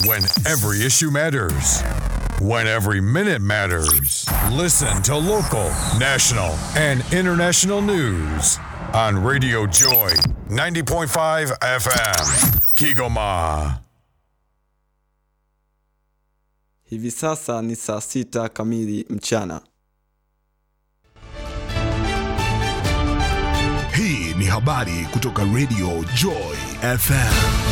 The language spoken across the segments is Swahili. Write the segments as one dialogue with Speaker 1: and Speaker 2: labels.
Speaker 1: When every issue matters. When every minute matters. Listen to local, national, and international news on Radio Joy 90.5 FM. Kigoma.
Speaker 2: Hivi sasa ni saa sita kamili mchana.
Speaker 3: Hii ni habari kutoka Radio Joy FM.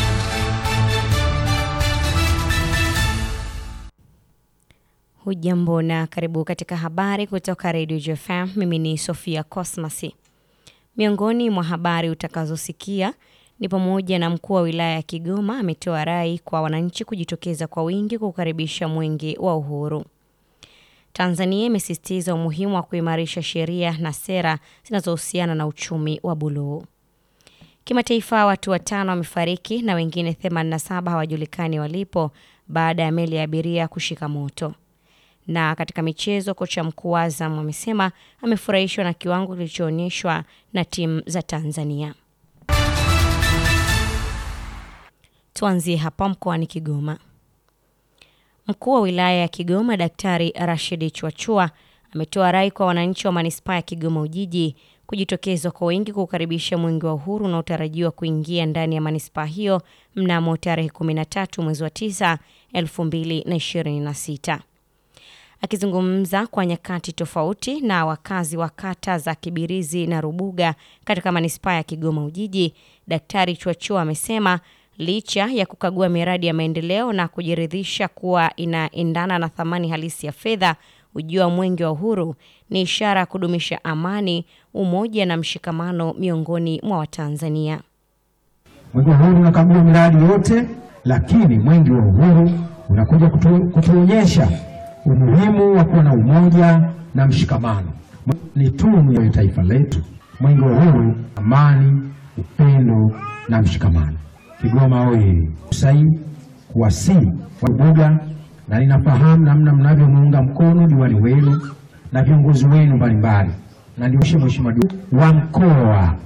Speaker 4: Hujambo na karibu katika habari kutoka Radio JFM. Mimi ni Sofia Cosmas. Miongoni mwa habari utakazosikia ni pamoja na mkuu wa wilaya ya Kigoma ametoa rai kwa wananchi kujitokeza kwa wingi kukaribisha mwenge wa uhuru. Tanzania imesisitiza umuhimu wa kuimarisha sheria na sera zinazohusiana na uchumi wa buluu. Kimataifa, watu watano wamefariki na wengine 87 hawajulikani walipo baada ya meli ya abiria kushika moto. Na katika michezo, kocha mkuu wa Azam amesema amefurahishwa na kiwango kilichoonyeshwa na timu za Tanzania. Tuanzie hapa mkoani Kigoma. Mkuu wa wilaya ya Kigoma Daktari Rashid Chwachua ametoa rai kwa wananchi wa manispaa ya Kigoma Ujiji kujitokeza kwa wingi kukaribisha mwenge wa uhuru unaotarajiwa kuingia ndani ya manispaa hiyo mnamo tarehe 13 mwezi wa 9 2026. Akizungumza kwa nyakati tofauti na wakazi wa kata za Kibirizi na Rubuga katika manispaa ya Kigoma Ujiji, Daktari Chwachua amesema licha ya kukagua miradi ya maendeleo na kujiridhisha kuwa inaendana na thamani halisi ya fedha, ujio wa mwenge wa uhuru ni ishara ya kudumisha amani, umoja na mshikamano miongoni mwa Watanzania.
Speaker 5: Mwenge wa uhuru unakagua miradi yote, lakini mwenge wa uhuru unakuja kutu, kutuonyesha umuhimu wa kuwa na umoja na mshikamano. Ni tunu ya taifa letu. Mwenge wa uhuru, amani, upendo na mshikamano. Kigoma oye! Sai kuwasii Wabuga, na ninafahamu namna mnavyomuunga mkono diwani wenu na viongozi wenu mbalimbali, na ndio mheshimiwa wa mkoa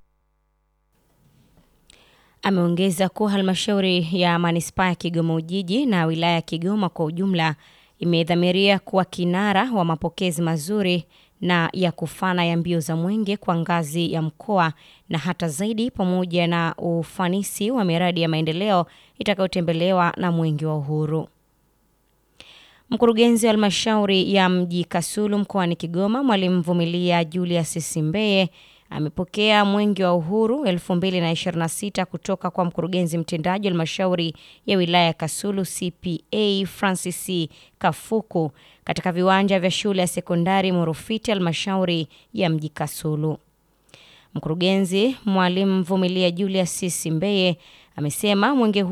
Speaker 4: Ameongeza kuwa halmashauri ya manispaa ya Kigoma Ujiji na wilaya ya Kigoma kwa ujumla imedhamiria kuwa kinara wa mapokezi mazuri na ya kufana ya mbio za mwenge kwa ngazi ya mkoa na hata zaidi, pamoja na ufanisi wa miradi ya maendeleo itakayotembelewa na mwenge wa uhuru. Mkurugenzi wa halmashauri ya mji Kasulu mkoani Kigoma, Mwalimu Vumilia Julius Simbeye amepokea mwenge wa uhuru 2026 kutoka kwa mkurugenzi mtendaji wa halmashauri ya wilaya ya Kasulu CPA Francis Kafuku katika viwanja vya shule ya sekondari Murufiti, halmashauri ya mji Kasulu. Mkurugenzi Mwalimu Vumilia Julius Simbeye amesema mwenge